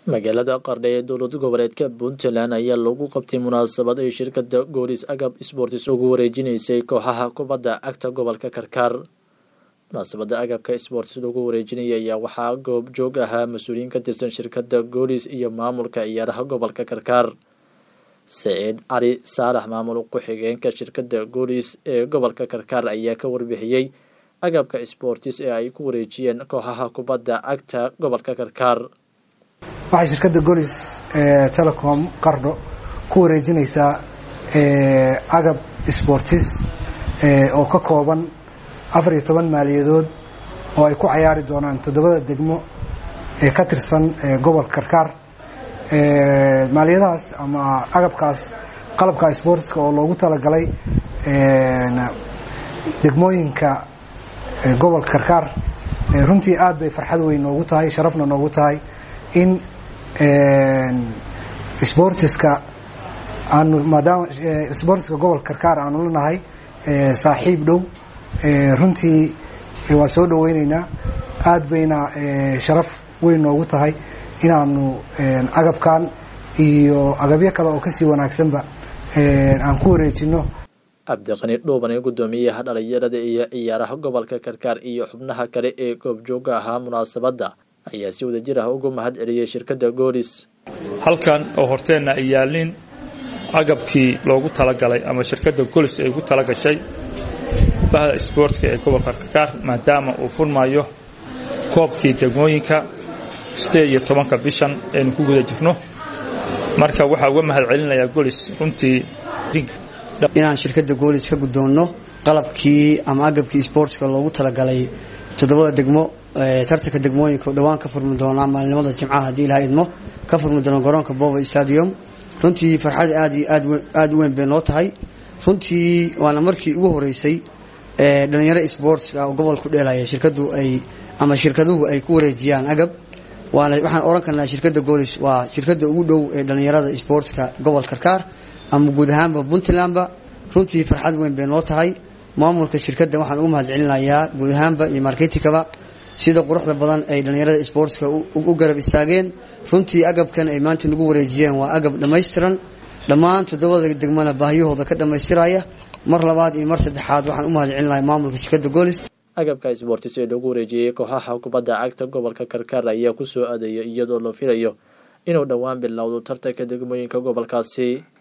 magaalada qardhe ee dowlad goboleedka puntland ayaa lagu qabtay munaasabad ay shirkada goolis agab sports ugu wareejinaysay kooxaha kubadda cagta gobolka karkaar munaasabada agabka sports lagu wareejinaya ayaa waxaa goob joog ahaa mas-uuliyiin ka tirsan shirkada goolis iyo maamulka ciyaaraha gobolka karkaar saciid cali saalax maamul ku-xigeenka shirkada goolis ee gobolka karkaar ayaa ka warbixiyey agabka sports ee ay ku wareejiyeen kooxaha kubadda cagta gobolka karkaar waxay shirkadda golis telecom qardho ku wareejinaysaa agab sportis oo ka kooban afar iyo toban maaliyadood oo ay ku cayaari doonaan toddobada degmo ee ka tirsan gobolka karkaar maaliyadahaas ama agabkaas qalabka sportiska oo loogu talagalay degmooyinka gobolka karkaar runtii aad bay farxad weyn noogu tahay sharafna noogu tahay in sportiska aanu maadaama sportiska gobolka karkaar aanu lanahay saaxiib dhow runtii waa soo dhaweyneynaa aad bayna sharaf weyn noogu tahay inaanu agabkan iyo agabyo kale oo kasii wanaagsanba aan ku wareejino cabdiqani dhuuban ee guddoomiyaha dhalinyarada iyo ciyaaraha gobolka karkaar iyo xubnaha kale ee goobjooga ahaa munaasabadda ayaa si wadajir ah ugu mahad celiyey shirkadda goolis halkan oo horteenna ay yaalliin agabkii loogu talagalay ama shirkadda golis ay ugu talagashay bahda isboortka ee gobolka karkaar maadaama uu furmayo koobkii degmooyinka sideed iyo tobanka bishan aynu ku guda jirno marka waxaa uga mahad celinayaa golis runtii inaan shirkadda goolis ka guddoonno qalabkii ama agabkii isboortska loogu talagalay toddobada degmo tartanka degmooyinka oo dhowaan ka furmi doonaa maalinimada jimcaha haddii ilaha idmo ka furmi doona garoonka bova stadium runtii farxad aad iyo aad u weyn bay noo tahay runtii waana markii ugu horeysay dhalinyaro sportska oo gobolku dheelaya shirkadu ay ama shirkaduhu ay ku wareejiyaan agab waana waxaan oran karnaa shirkadda goolis waa shirkadda ugu dhow ee dhalinyarada sportska gobolka karkaar ama guud ahaanba puntlandba runtii farxad weyn bay noo tahay maamulka shirkadda waxaan ugu mahad celinayaa guud ahaanba iyo marketikaba sida quruxda badan ay dhalinyarada sportska u garab istaageen runtii agabkan ay maanta nagu wareejiyeen waa agab dhammaystiran dhammaan toddobada degmana baahiyahooda ka dhammaystiraya mar labaad iyo mar saddexaad waxaan u mahad celinayaa maamulka shirkadda goolis agabka sportis ee lagu wareejiyey kooxaha kubadda cagta gobolka karkaar ayaa ku soo aadaya iyadoo la filayo inuu dhowaan bilowdo tartanka degmooyinka gobolkaasi